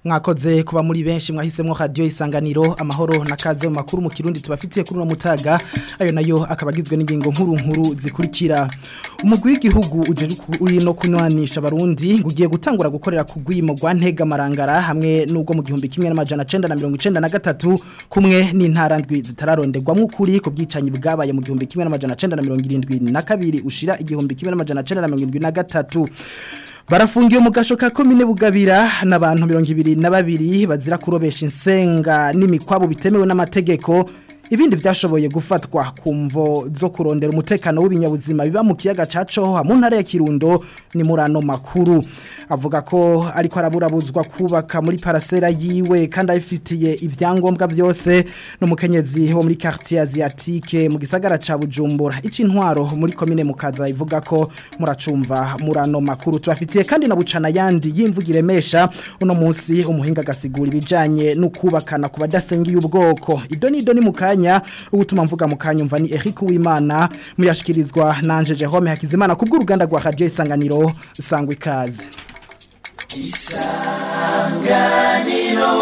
mwakoze kuba muri benshi mwahisemwo radio isanganiro amahoro na kaze mu makuru mu kirundi tubafitiye kuri no mutaga ayo nayo akabagizwe n'ingingo nkuru nkuru zikurikira umugwi w'igihugu uje uri no kunywanisha abarundi ngugiye gutangura gukorera ku gwimo gwa ntega marangara hamwe n'ubwo mu gihumbi kimwe n'amajana 993 kumwe n'intara ndwi zitararonderwamwo ukuri ku bwicanyi bwabaye mu gihumbi kimwe n'amajana 972 ushira igihumbi kimwe n'amajana 973 Barafungiye mu gasho ka komine bugabira n'abantu 22 bazira kurobesha insenga n'imikwabo bitemewe n'amategeko ibindi vyashoboye gufatwa kumvo zo kurondera umutekano w'ibinyabuzima biba mu kiyaga caco mu ntara ya Kirundo ni murano makuru avuga ko ariko araburabuzwa kubaka muri parasera yiwe kandi ayifitiye ivyangombwa vyose no mukenyezi ho muri quartier asiatique mu gisagara ca Bujumbura ici ntwaro muri komine mukaza ivuga ko muracumva murano makuru tubafitiye kandi na bucana yandi yimvugire mesha uno munsi umuhinga gasigura ibijanye no kubakana ku badasengiye ubwoko idoni idoni mukanya kanya ubutuma mvuga mu kanya umva ni Eric Uwimana muyashikirizwa nanje Jerome Hakizimana kubw'uruganda rwa Radio Isanganiro sangwa ikaze Isanganiro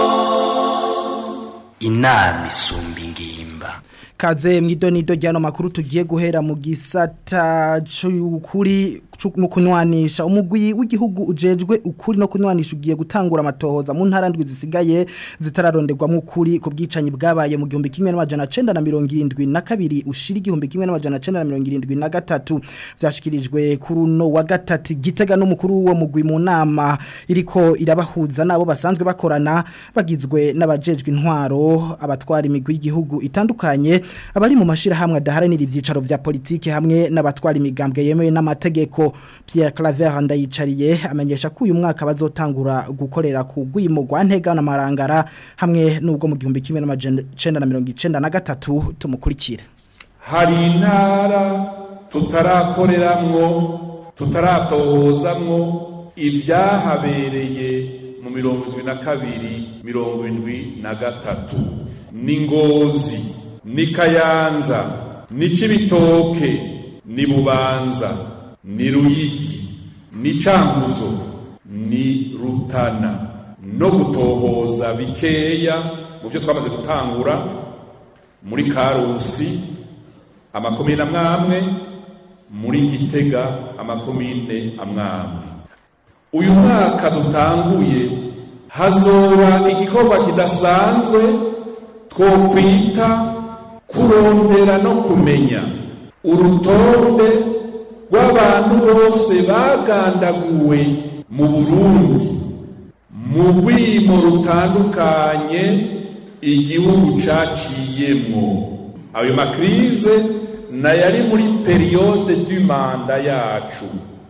Inami isumba ingimba kaze mwidonido ryano makuru tugiye guhera mu gisata cy'ukuri no kunywanisha umugwi w'igihugu ujejwe ukuri no kunywanisha ugiye gutangura amatohoza mu ntara ndwi zisigaye zitararonderwamo ukuri ku bwicanyi bwabaye mu gihumbi kimwe n'amajana 972 ushira igihumbi kimwe n'amajana 973 vyashikirijwe kuri no wa gatatu gitega n'umukuru wo mugwi mu nama iriko irabahuza nabo basanzwe bakorana bagizwe n'abajejwe intwaro abatwara imigwi y'igihugu itandukanye abari mu mashira hamwe adaharanira ivyicaro vya politike hamwe n'abatwara imigambwe yemewe n'amategeko Pierre Claver ndayicariye amenyesha ko uyu mwaka bazotangura gukorera ku gwimo gwa ntega na marangara hamwe n'ubwo mu gihumbi kimwe n'amajana 1993 tumukurikira hari intara tutarakoreramwo tutaratohozamwo ibyahabereye mu mirongo indwi na kabiri mirongo indwi na gatatu ni ngozi ni kayanza ni cibitoke ni bubanza ni ruyigi ni canguzo ni rutana no gutohoza bikeya mu byo twamaze gutangura muri karusi amakomine amwamwe muri gitega amakomine amwamwe uyu mwaka dutanguye hazoba igikorwa kidasanzwe twokwita kurondera no kumenya urutonde rw'abantu bose bagandaguwe mu burundi mu rwimo rutandukanye igihugu caciyemwo ayo makrize nayari muri periyode du manda yacu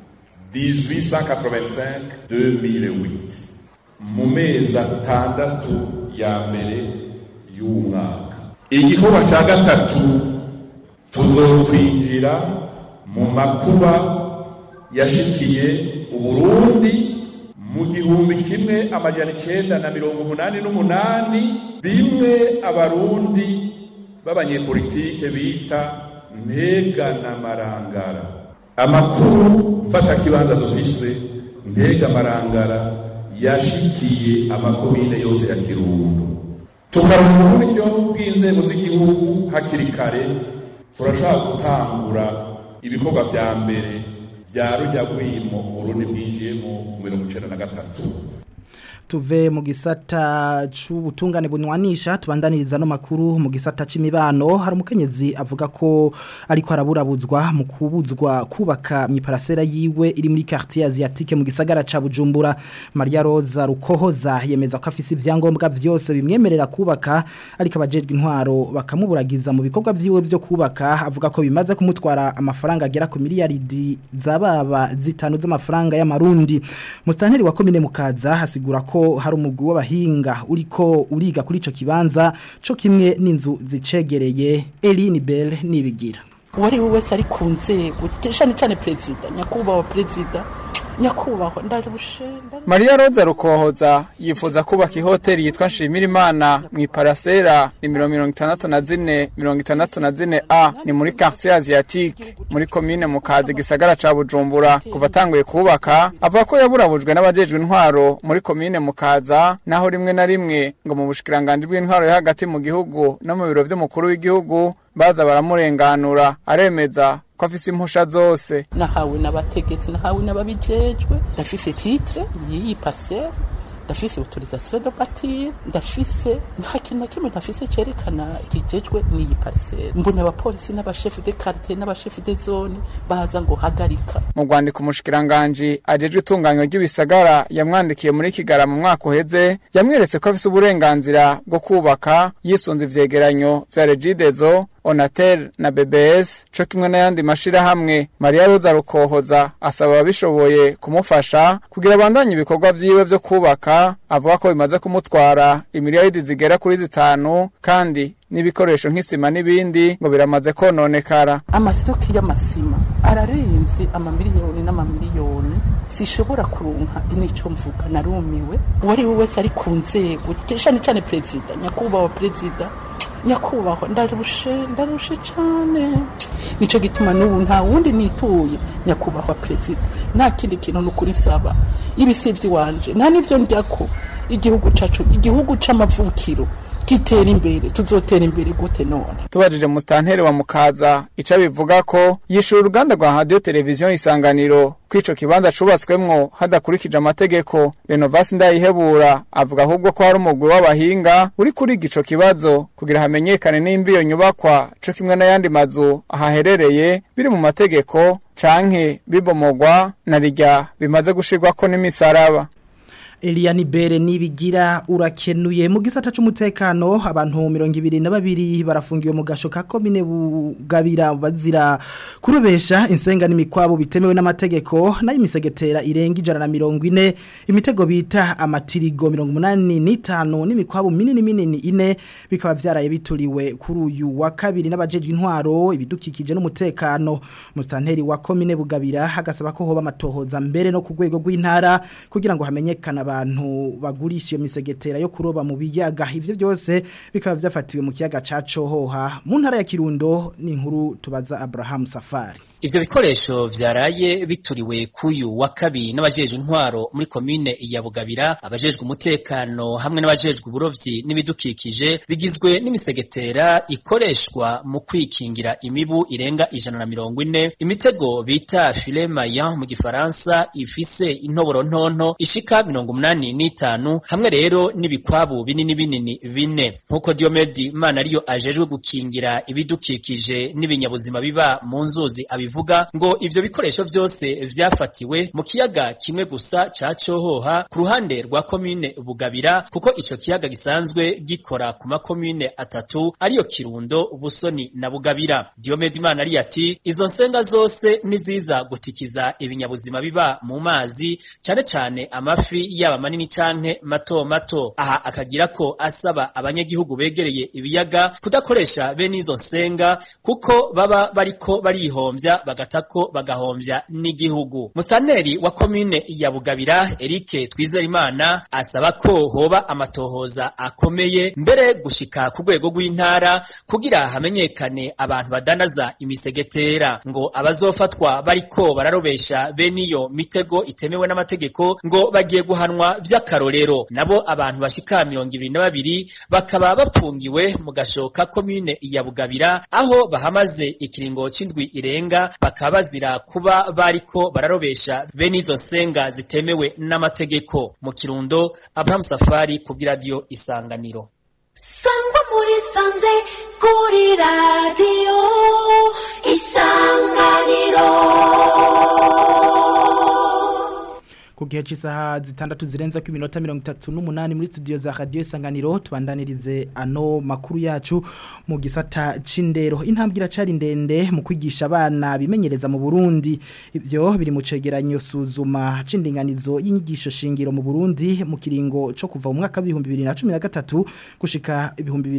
1885-2008 mu mezi atandatu ya mbere y'umwaka igikorwa cya gatatu tuzokwinjira mu makuba yashikiye uburundi mu gihumbi kimwe amajana icenda na mirongo umunani n'umunani bimwe abarundi b'abanyepolitike bita ntega na marangara amakuru mfata kibanza dufise ntega marangara yashikiye amakomine yose ya kirundo tukaronka uburyo bw'inzego z'igihugu hakiri kare turashaka gutangura ibikorwa vya mbere vya rujya rwimo urundi bwinjiyemo mu mirongo icenda na gatatu tuve mu gisata c'ubutungane bunywanisha tubandaniriza no makuru mu gisata c'imibano hari umukenyezi avuga ko ariko araburabuzwa mu kubuzwa kubaka mwiparasera yiwe iri muri quartier asiatique mu gisagara ca Bujumbura Maria Rosa Rukohoza yemeza ko afise ivyangombwa vyose bimwemerera kubaka ariko abajejwe intwaro bakamuburagiza mu bikorwa vyiwe vyo kubaka avuga ko bimaze kumutwara amafaranga agera ku miliyaridi zababa zitanu z'amafaranga y'amarundi mustanteri wa komine mukaza hasigura ko hari umugwi w'abahinga uriko uriga kuri ico kibanza co kimwe n'inzu zicegereye Eline Bell nibigira uwari we wese ari ku nzego cyane cyane perezida nyakubahwa perezida nyakubahwa ndarushe ndarushe Maria Roza Rukohoza yifuza kubaka ihoteli yitwa Nshimira Imana mu iparasera nimero mirongo itandatu na zine mirongo itandatu na zine A ni muri quartier asiatique muri komine Mukazi gisagara ca Bujumbura kuva atanguye kubaka avuga ko yaburabujwe n'abajejwe intwaro muri komine Mukaza naho rimwe na rimwe ngo mu bushikiranganje bw'intwaro yo hagati mu gihugu no mu biro vy'umukuru w'igihugu baza baramurenganura aremeza ko afise impusha zose nahawe n'abategetsi nahawe n'ababijejwe ndafise titre y'iyi parcelle ndafise autorisation de bâtir ndafise nta kintu na kimwe ntafise cerekana kijejwe n'iyi parcelle mbona abapolisi n'abashefu de quartier n'abashefu de zone baza ngo hagarika mu rwandiko umushikiranganji ajejwe itunganywa ry'ibisagara yamwandikiye muri kigara mu mwaka uheze yamweretse ko afise uburenganzira bwo kubaka yisunze ivyegeranyo vya regidezo onatel na bbs co kimwe n'ayandi mashirahamwe mariya roza rukohoza asaba ababishoboye kumufasha kugira abandanye ibikorwa vyiwe vyo kubaka avuga ko bimaze kumutwara imiliyaridi zigera kuri zitanu kandi n'ibikoresho nk'isima n'ibindi ngo biramaze kononekara amasitoke y'amasima ararenze amamiliyoni n'amamiliyoni sishobora kuronka inico mvuga narumiwe uwari we wese ari ku nzego cane cane perezida nyakubahwa perezida nyakubahwa ndarushe ndarushe cane nico gituma n'ubu nta wundi nituye nyakubahwa perezida nta kindi kintu nukuri saba ibisivyi wanje nta n'ivyo ndyako igihugu cacu igihugu c'amavukiro kitera imbere tuzotera imbere gute none tubajije musitanteri wa mukaza ico bivuga ko yishura uruganda rwa radio televiziyo isanganiro ko ico kibanza cubatswemwo hadakurikije amategeko renovasi ndayihebura avuga ahubwo ko hari umugwi w'abahinga uri kuriga ico kibazo kugira hamenyekane nimba iyo nyubakwa co kimwe n'ayandi mazu ahaherereye biri mu mategeko canke bibomogwa na rirya bimaze gushirwako n'imisaraba Eliani Bere nibigira urakenuye mu gisata c'umutekano abantu 22 barafungiwe mu gasho ka komine bugabira bazira kurubesha insenga n'imikwabo bitemewe n'amategeko nayo imisegetera irenga ijana na 40 imitego bita amatirigo 85 n'imikwabo minini minini ine bikaba vyaraye bituriwe kuri uyu wa kabiri n'abajejwe intwaro ibidukikije n'umutekano musanteri wa komine bugabira hagasaba ko hoba amatohoza mbere no ku rwego rw'intara kugira ngo hamenyekana abantu bagurisha iyo misegetera yo kuroba mu biyaga ivyo byose bikaba vyafatiwe mu kiyaga ca Cohoha mu ntara ya Kirundo ni inkuru tubaza Abraham Safari Ivyo bikoresho vyaraye bituriwe kuyu wa kabiri n'abajejwe intwaro muri komine ya Bugabira abajejwe umutekano hamwe n'abajejwe uburovyi n'ibidukikije bigizwe n'imisegetera ikoreshwa mu kwikingira imibu irenga ijana na mirongo ine imitego bita filet maillant mu gifaransa ifise intoboro ntonto ishika mirongo umunani n'itanu hamwe rero n'ibikwabu binini binini bine nk'uko Diomedi Mana ariyo ajejwe gukingira ibidukikije n'ibinyabuzima biba mu nzuzi abi bivuga ngo ivyo bikoresho vyose vyafatiwe mu kiyaga kimwe gusa ca Cohoha ku ruhande rwa komine Bugabira kuko ico kiyaga gisanzwe gikora ku makomine atatu ariyo Kirundo Busoni na Bugabira Diomede Imana ari ati izo nsenga zose niziza gutikiza ibinyabuzima biba mu mazi cane cane amafi yaba manini canke mato mato aha akagira ko asaba abanyagihugu begereye ibiyaga kudakoresha bene izo nsenga kuko baba bariko barihomvya bagatako bagahomvya n'igihugu musaneri wa komine ya Bugabira Eric Twizerimana asaba ko hoba amatohoza akomeye mbere gushika ku rwego rw'intara kugira hamenyekane abantu badanaza imisegetera ngo abazofatwa bariko bararobesha bene iyo mitego itemewe n'amategeko ngo bagiye guhanwa vy'akarorero nabo abantu bashika mirongo ibiri na babiri bakaba bapfungiwe mu gashoka komine ya Bugabira aho bahamaze ikiringo c'indwi irenga bakaba bazira kuba bariko bararobesha bene izo nsenga zitemewe n'amategeko mu kirundo Abraham Safari ku bw'iradiyo Isanganiro sangwa muri sanze kuri radiyo isanganiro gihe cy'isaha zitandatu zirenza ku minota 38 muri studio za Radio Isanganiro tubandanirize ano makuru yacu mu gisata c'indero intambwe iracari ndende mu kwigisha abana bimenyereza mu Burundi ivyo biri mu cegeranyo suzuma c'indinganizo y'inyigisho shingiro mu Burundi mu kiringo co kuva mu mwaka wa 2013 gushika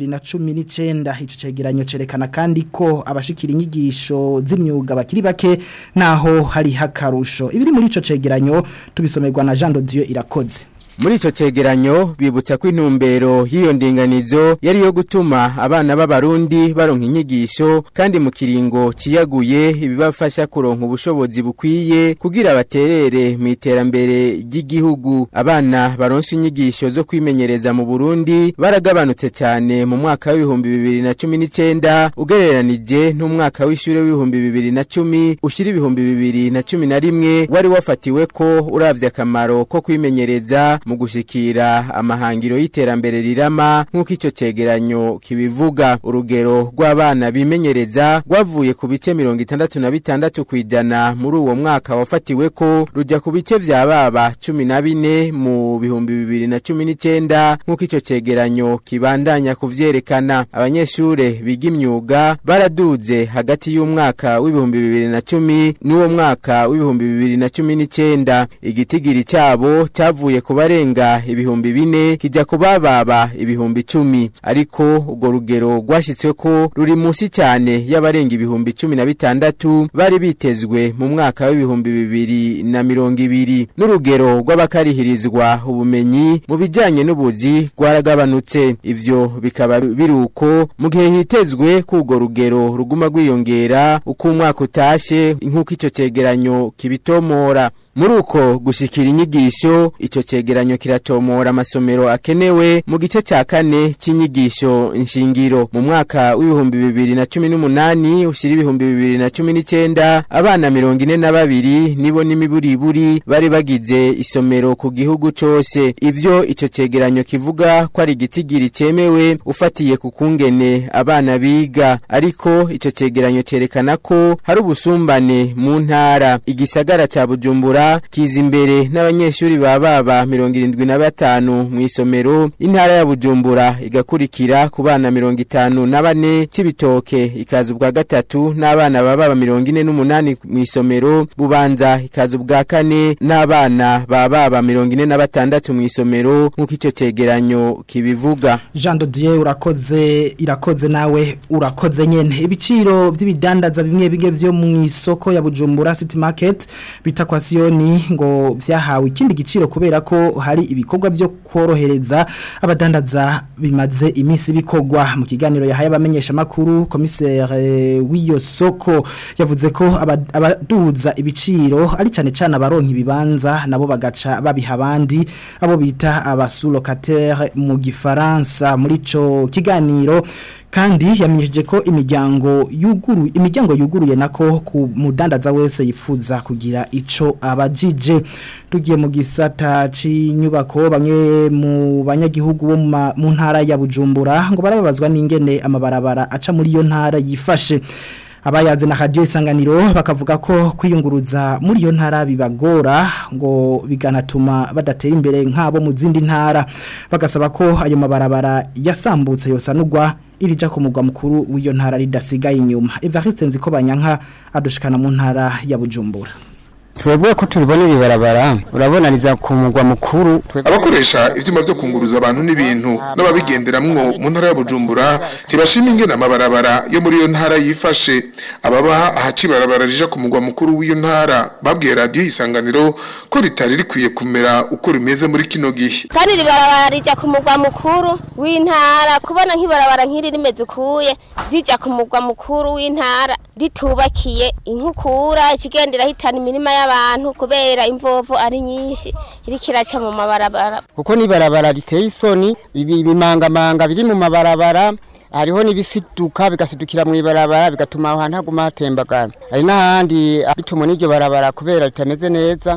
2019 ico cegeranyo cerekana kandi ko abashikira inyigisho z'imyuga bakiri bake naho hari hakarusho ibiri muri ico cegeranyo tubisomerwa na Jean Dieu irakoze Muri ico cegeranyo bibutsa ko intumbero y'iyo ndinganizo yari yo gutuma abana b'abarundi baronka inyigisho kandi mu kiringo ciyaguye ibibafasha kuronka ubushobozi bukwiye kugira baterere mu iterambere ry'igihugu abana baronse inyigisho zo kwimenyereza mu Burundi baragabanutse cyane mu mwaka w'ibihumbi bibiri na cumi n'icenda ugereranije n'umwaka w'ishure w'ibihumbi bibiri na cumi ushira ibihumbi bibiri na cumi na rimwe wari wafatiwe ko uravye akamaro ko kwimenyereza mu gushikira amahangiro y'iterambere rirama nk'uko ico cegeranyo kibivuga urugero rw'abana bimenyereza rwavuye ku bice mirongo itandatu na bitandatu kw'ijana muri uwo mwaka wafatiwe ko ruja ku bice vya baba cumi na bine mu bihumbi bibiri na cumi n'icenda nk'uko ico cegeranyo kibandanya kuvyerekana abanyeshure biga imyuga baraduze hagati y'umwaka w'ibihumbi bibiri na cumi n'uwo mwaka w'ibihumbi bibiri na cumi n'icenda igitigiri cabo cavuye ku barenga ibihumbi bine kijya kubababa ibihumbi icumi ariko urwo rugero rwashyitswe ko ruri munsi cyane y'abarenga ibihumbi cumi na bitandatu bari bitezwe mu mwaka w'ibihumbi bibiri na mirongo ibiri n'urugero rw'abakarihirizwa ubumenyi mu bijyanye n'ubuzi rwaragabanutse ivyo bikaba biri uko mu gihe hitezwe ko urwo rugero ruguma rwiyongera uko umwaka utashe nk'uko icyo cyegeranyo kibitomora muri uko gushikira inyigisho ico cegeranyo kiratomora amasomero akenewe mu gice ca kane c'inyigisho nshingiro mu mwaka w'ibihumbi bibiri na cumi n'umunani ushira ibihumbi bibiri na cumi n'icenda abana mirongo ine na babiri nibo n'imiburiburi bari bagize isomero ku gihugu cose ivyo ico cegeranyo kivuga ko ari igitigiri cemewe ufatiye ku kungene abana biga ariko ico cegeranyo cerekana ko hari ubusumbane mu ntara igisagara ca bujumbura kiza imbere n'abanyeshuri ba baba mirongo irindwi na batanu mu isomero intara ya bujumbura igakurikira ku bana mirongo itanu na bane c'ibitoke ikaza ubwa gatatu n'abana ba baba mirongo ine n'umunani mu isomero bubanza ikaza ubwa kane n'abana ba baba mirongo ine na batandatu mu isomero nk'uko ico cegeranyo kibivuga Jean Dieu urakoze irakoze nawe urakoze nyene ibiciro vy'ibidandaza bimwe bige vyo mu isoko ya Bujumbura City Market bita kwa Sioni ngo vyahawe ikindi giciro kubera ko hari ibikorwa vyo korohereza abadandaza bimaze imisi bikorwa mu kiganiro yahaye abamenyesha makuru commissaire w'iyo soko yavuze ko abaduza ibiciro ari cyane cyane abaronka ibibanza nabo bagaca babiha abandi abo bita abasulocataire mu gifaransa muri ico kiganiro kandi yamenyesheje ko imiryango yuguru imiryango yuguruye nako ku mudandaza wese yifuza kugira ico abajije tugiye mu gisata c'inyubako bamwe mu banyagihugu bo mu ntara ya Bujumbura ngo barababazwa n'ingene amabarabara aca muri iyo ntara yifashe abayaze na radio isanganiro bakavuga ko kwiyunguruza muri iyo ntara bibagora ngo biganatuma badatera imbere nk'abo mu zindi ntara bagasaba ko ayo mabarabara yasambutse yosanurwa irija ku mugwa mukuru w'iyo ntara ridasigaye inyuma Evariste Nziko banyanka adushikana mu ntara ya Bujumbura twebwe ko turibona ibarabara urabona riza ku mugwa mukuru abakoresha ivyuma byo kunguruza abantu n'ibintu n'ababigenderamwo mu ntara ya Bujumbura tibashima ingene amabarabara yo muri iyo ntara yifashe ababa ahaci barabara rija ku mugwa mukuru w'iyo ntara babwiye radio isanganiro ko ritari rikwiye kumera uko rimeze muri kino gihe kandi ribarabara rija ku mugwa mukuru w'intara kubona nk'ibarabara nk'iri rimeze ukuye rija ku mugwa mukuru w'intara ritubakiye inkukura ikigendera hitana imirima y'abantu kubera imvovo ari nyinshi iriko iraca mu mabarabara kuko n'ibarabara riteye isoni ibimangamanga biri mu mabarabara hariho n'ibisiduka bigasidukira mu ibarabara bigatuma aho hantu haguma hatembagara hari n'ahandi bituma n'iryo barabara kubera ritameze neza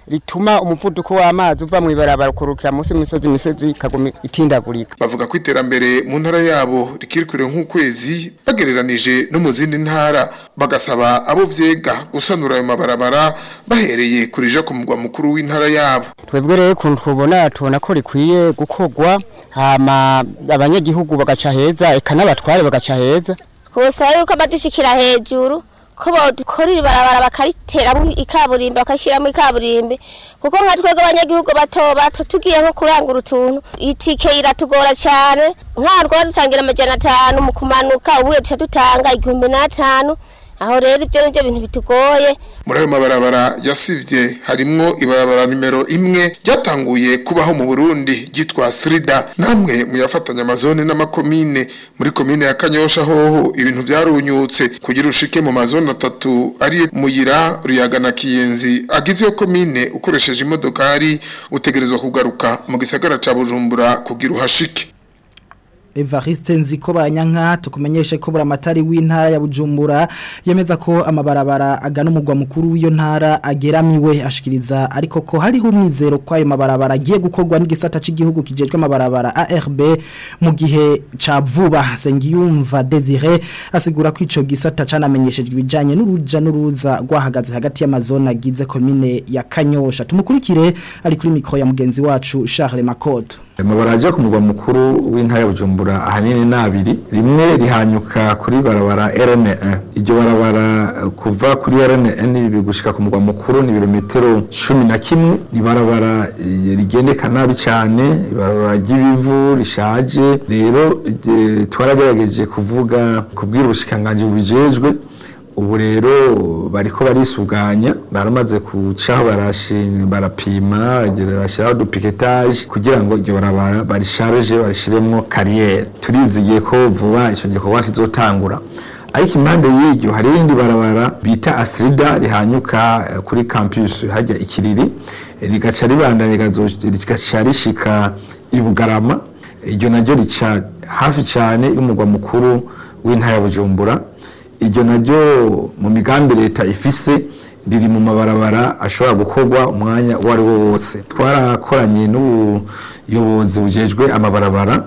rituma umuvuduko w'amazi uva mu ibarabara ukurukira munsi y'imisozi imisozi ikaguma itindagurika bavuga ko iterambere mu ntara yabo rikiri kure nk'ukwezi bagereranije no mu zindi ntara bagasaba abo vyega gusanura ayo mabarabara bahereye kurija ku mugwa mukuru w'intara yabo twebwe rero ukuntu tubona tubona ko rikwiye gukorwa hama abanyagihugu bagaca heza eka n'abatware bagaca heza kubasaba yuko badushyikira hejuru ko badukora iri barabara bakariteramo ikaburimbi bakashyiramo ikaburimbi kuko nka twebwe abanyagihugu bato bato tugiye nko kurangura utuntu itike iratugora cyane nka dutangira amajana atanu mu kumanuka ubuye duca dutanga igihumbi n'atanu aho rero ibyo ni byo bintu bitugoye muri ayo mabarabara yasivye harimwo ibarabara nimero imwe ryatanguye kubaho mu Burundi ryitwa Srida namwe muyafatanya amazone n'amakomine muri komine ya Kanyosha hoho ibintu vyarunyutse kugira ushike mu mazone atatu ari muyira ruyaga na Kiyenzi agize yo komine ukoresheje imodokari utegerezwa kugaruka mu gisagara ca Bujumbura kugira uhashike Evariste nziko banyanka tukumenyeshe ko buramatari w'intara ya Bujumbura yemeza ko amabarabara agana umugwa mukuru w'iyo ntara ageramiwe ashikiriza ariko ko hariho umwizero ko ayo mabarabara agiye gukorwa n'igisata cy'igihugu kijejwe amabarabara ARB mu gihe ca vuba Sengiyumva Desire asigura ko ico gisata canamenyeshejwe ibijanye n'uruja n'uruza rwahagaze hagati y'amazone agize komine ya Kanyosha tumukurikire ari kuri mikro ya mugenzi wacu Charles Makoto amabaraje ku mugwa mukuru w'intara ya Bujumbura ahanini nabiri rimwe rihanyuka kuri barabara RN1 iryo barabara kuva kuri RN1 bigushika ku mugwa mukuru ni birometero 11 ni barabara rigendeka nabi cyane barabara ry'ibivu rishaje rero twaragerageje kuvuga kubwira ubushikanganje bubijejwe ubu rero bariko barisuganya baramaze kucaho barashinga barapima barashyiraho dupiketaje kugira ngo iryo barabara barisharije barishiremwo kariyeri turizigiye ko vuba icyo gikorwa kizotangura ariko impande y'iryo hari irindi barabara bita asirida rihanyuka kuri campus hajya ikiriri rigaca ribandanya rigaca rishika i bugarama iryo naryo rica hafi cyane y'umugwa mukuru w'intara ya bujumbura iryo naryo mu migambi leta ifise riri mu mabarabara ashobora gukorwa umwanya uwo ari wo wose twarakoranye n'ubuyobozi bujejwe amabarabara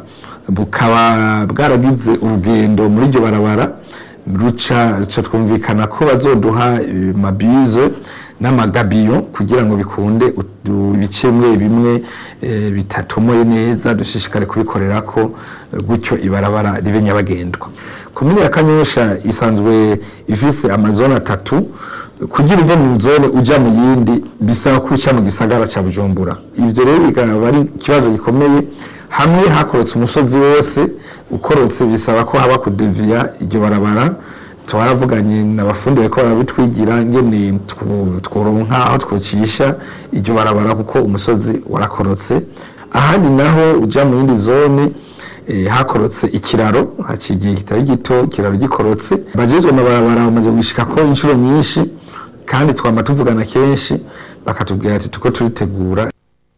bukaba bwaragize urugendo muri iryo barabara ruca twumvikana ko bazoduha mabizo n'amagabiyo kugira ngo bikunde ibice bimwe bimwe bitatomoye neza dushishikare kubikorera ko gutyo ibarabara ribe nyabagendwa komine ya kanyosha isanzwe ifise amazone atatu kugira uve mu zone uja mu yindi bisaba ko uca mu gisagara ca bujumbura ivyo rero bikaba ari ikibazo gikomeye hamwe hakorotse umusozi wose ukorotse bisaba ko haba kudeviya iryo barabara twaravuganye n'abafundi bariko barabitwigira ngene tworonka aho twocisha iryo barabara kuko umusozi warakorotse ahandi naho uja mu yindi zone hakorotse ikiraro haciye igihe kitari gito ikiraro gikorotse bajejwe amabarabara bamaze gushika ko inshuro nyinshi kandi twama tuvugana kenshi bakatubwira ati tuko turitegura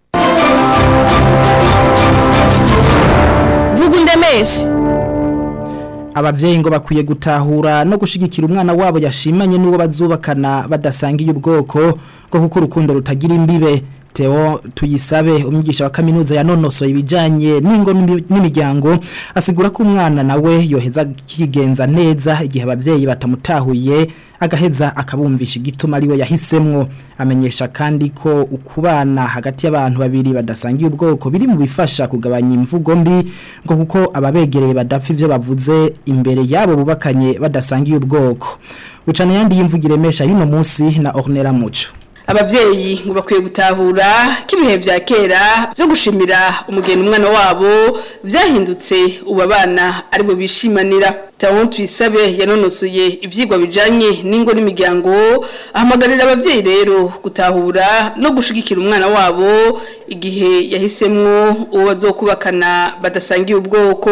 vuga undemeshe abavyeyi ngo bakwiye gutahura no gushigikira umwana wabo yashimanye n'uwo bazubakana badasangiye ubwoko bwo kuko urukundo rutagira imbibe Theo tuyisabe umwigisha wa kaminuza yanonosoye ibijanye n'ingo n'imiryango asigura ko umwana nawe yoheza kigenza neza igihe abavyeyi batamutahuye agaheza akabumvisha igituma ariwe yahisemwo amenyesha kandi ko ukubana hagati y'abantu babiri badasangiye ubwoko biri mu bifasha kugabanya imvugo mbi ngo kuko ababegereye badapfa ivyo bavuze imbere yabo bubakanye badasangiye ubwoko ucana yandi yimvugire mesha yuno munsi na Ornella Muco abavyeyi ngo bakwiye gutahura ko ibihe vya kera byo gushimira umugeni umwana wabo vyahindutse ubu abana aribo bishimanira Taon tuyisabe yanonosoye ivyigwa bijanye n'ingo n'imiryango ahamagarira abavyeyi rero gutahura no gushigikira umwana wabo igihe yahisemwo uwo bazokubakana badasangiye ubwoko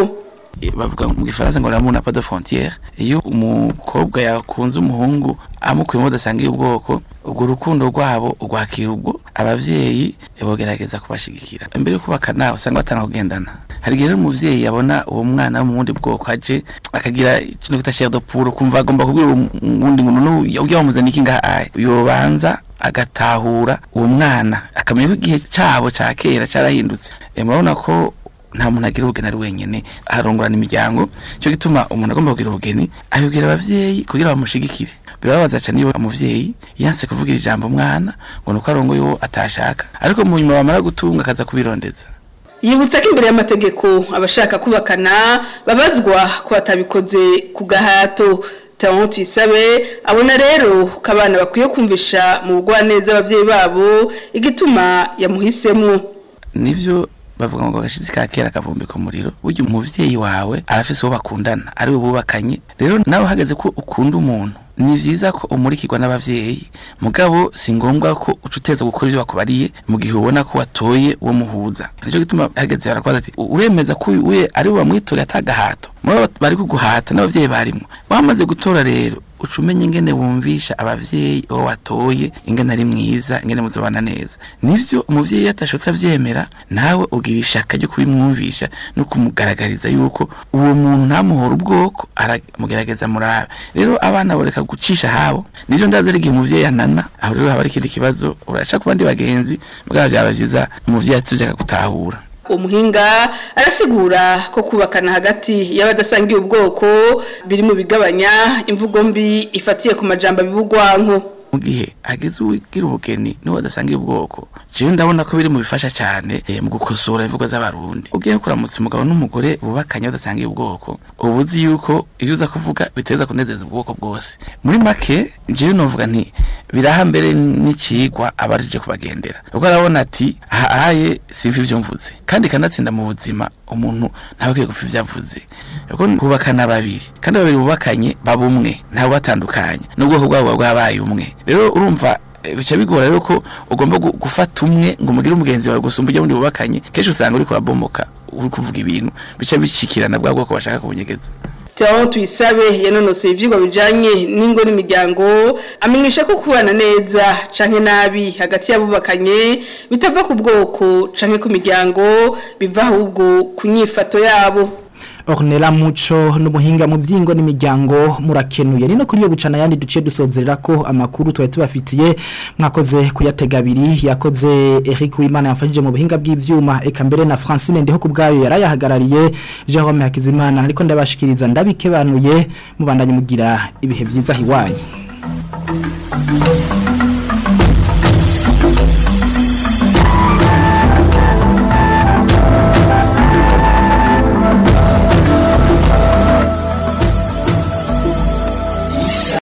Eh, bavuga mu gifaransa ngo l'amour n'a pas de frontière iyo umukobwa yakunze umuhungu amukuyemo udasangiye ubwoko ubwo urukundo rwabo urwakira ubwo abavyeyi bogerageza kubashigikira imbere yo kubakana usanga batanga kugendana hari igihe rero umuvyeyi yabona uwo mwana wo mu wundi bwoko aje akagira ikintu kita chair de poule kumva agomba kubwira uwo wundi ngo none ujya wamuzana iki ngaha aye yobanza agatahura uwo mwana akamenya ko igihe cabo ca kera carahindutse Eh, murabona ko nta muntu agira ubugeni ari wenyene arongorana imiryango cyo gituma umuntu agomba kugira ubugeni ayobwira abavyeyi kugira bamushigikire birababaza cyane iyo umuvyeyi yanse kuvugira ijambo umwana ngo nuko arongoye uwo atashaka ariko mu nyuma bamara gutunga akaza kubirondeza yibutsa ko imbere y'amategeko abashaka kubakana babazwa ko batabikoze ku gahato tawo tuyisabe abona rero ko abana bakwiye kumvisha mu bugwaneza ababyeyi babo igituma yamuhisemo nivyo bavuga ngo agashizi ka kera kavumbika umuriro burya umuvyeyi wawe arafise uwo bakundana ari we bubakanye rero nawe hageze ko ukunda umuntu ni vyiza ko umurikirwa n'abavyeyi mugabo si ngombwa ko uca uteza gukora ivyo bakubariye mu gihe ubona ko watoye uwo muhuza nico gituma hageze barakubaza ati uremeza ko uyu we ari we wamwitoreye atagahato muri bari kuguhata n'abavyeyi barimwo wamaze gutora rero uca umenya ingene wumvisha abavyeyi uwo watoye ingene ari mwiza ingene muzobana neza nivyo umuvyeyi iyo atashotse avyemera nawe ugira ishaka ryo kubimwumvisha no kumugaragariza yuko uwo muntu ntamuhora ubwoko aramugerageza murabe rero abana boreka gucisha habo nivyo ndazi ari igihe umuvyeyi anana aho rero haba ari ikindi kibazo uraca ku bandi bagenzi mugabo vyaba vyiza umuvyeyi atevye akagutahura umuhinga arasigura ko kubakana hagati y'abadasangiye ubwoko biri mu bigabanya imvugo mbi ifatiye ku majambo bibugwanko mu gihe ageze uwigira ubugeni niwe adasangiye ubwoko jewe ndabona ko biri mu bifasha cyane eh, mu gukosora imvugo z'abarundi ugiye kuramutsa umugabo n'umugore bubakanye badasangiye ubwoko uba uzi yuko iyo uza kuvuga biteza kunezeza ubwoko bwose muri make jewe novuga nti biraha mbere n'icigwa abarije kubagendera ubwo arabona ati ahaye simva ivyo mvuze kandi kanatsinda mu buzima umuntu ntawe akwiye gupfa ivyo avuze kuko bubakana babiri kandi babiri bubakanye baba umwe ntawe batandukanye n'ubwoko bwabo bwabaye umwe rero urumva eh, bica bigora rero ko ugomba gu- gufata umwe ngo umugire umugenzi wawe gusumba ujya wundi bubakanye kenshi usanga uri kurabomoka uri kuvuga ibintu bica bishikirana bwa bwoko bashaka kubunyegeza Tawo tuyisabe yanonosoye ivyigwa bijanye n'ingo n'imiryango amenyesha ko kubana neza canke nabi hagati y'abubakanye bitava ku bwoko canke ku miryango biva ahubwo ku nyifato yabo Ornella Muco n'umuhinga mu vyingo n'imiryango murakenuye nino kuri yo bucana yandi duce dusozerera ko amakuru twari tubafitiye mwakoze kuyatega abiri yakoze Eric Uwimana yafashije mu buhinga bw'ivyuma eka mbere na Francine ndiho kubgayo yarayahagarariye Jerome Hakizimana ariko ndabashikiriza ndabikebanuye mubandanye mugira ibihe vyiza hiwanyu